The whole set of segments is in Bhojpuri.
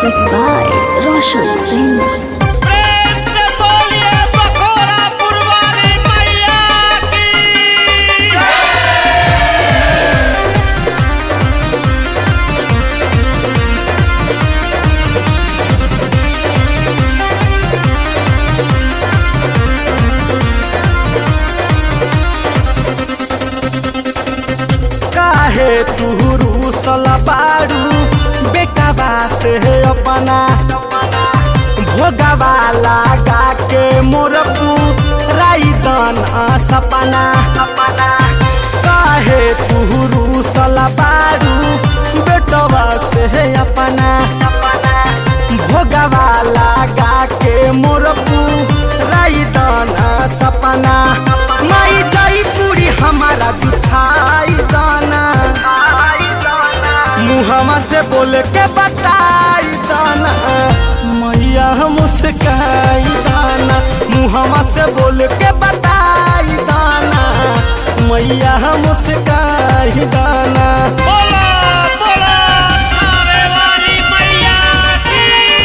Music by Roshan Singh. प्रेम से बोलिए बखोरा पुरवाली मैया की काहे तू रूसल बारू बेटवा से अपना भोगवा लगा के मोर राई दन सपना काहे तू रूसल बारू बेटवा से अपना भोगवा लगा के मोर राई दन सपना माई जाई पूरी हमारा जुठाई दाना मुहमा से बोल के बताई दाना मैया मुस्काई दाना मुहमा से बोल के बताई दाना मैया मुस्काई दाना बोला बोला सारे वाली मैया की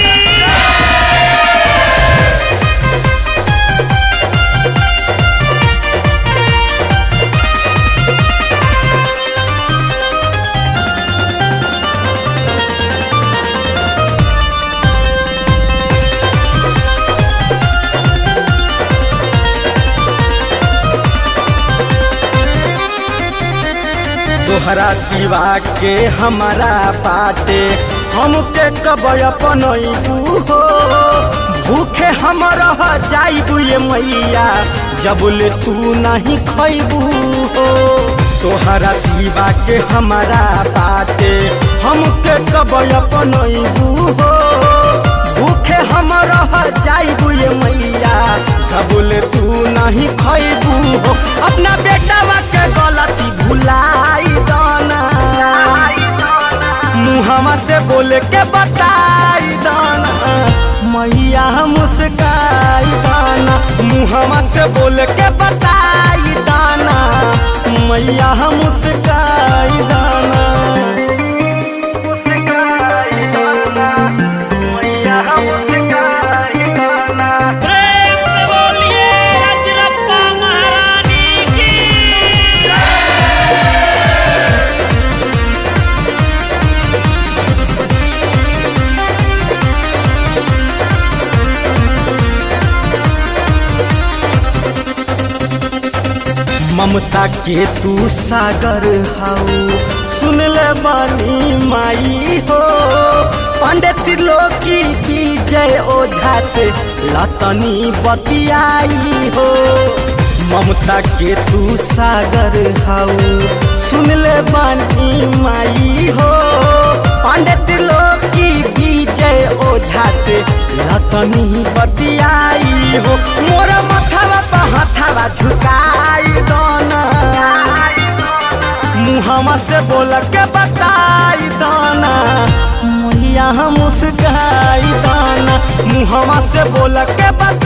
तोहरा सिवा के हमारा बाटे हमके कब अपनैबू हो भूखे हम रह जाइबू ये मैया जबले तू नहीं खैबू हो तोहरा सिवा के हमारा बाटे हमके कब अपनैबू हो भूखे हम रह जाइबू ये मैया जबले तू नहीं खैबू हो अपना बेटावा के गलती भुलाई दाना मुहमा से बोल के बताई दाना मैया मुस्काई दाना मुहमा से बोल के बताई दाना मैया मुस्काई दाना मुस्काई दाना मैया मुस्काई दाना प्रेम से बोलिए रजरप्पा महारानी की ममता के तू सागर हाउ सुन ले बानी माई हो पंडित लोकी विजय ओझा से लतनी बतियाई हो ममता के तू सागर हाउ सुन ले बानी माई हो पंडित लोकी विजय ओझा से लतनी बतियाई हो मोर मथवा पर हथवा झुकाई दोना मुहमा से बोल के बताई दाना मैया मुस्काई दाना मुहमा से बोल के बता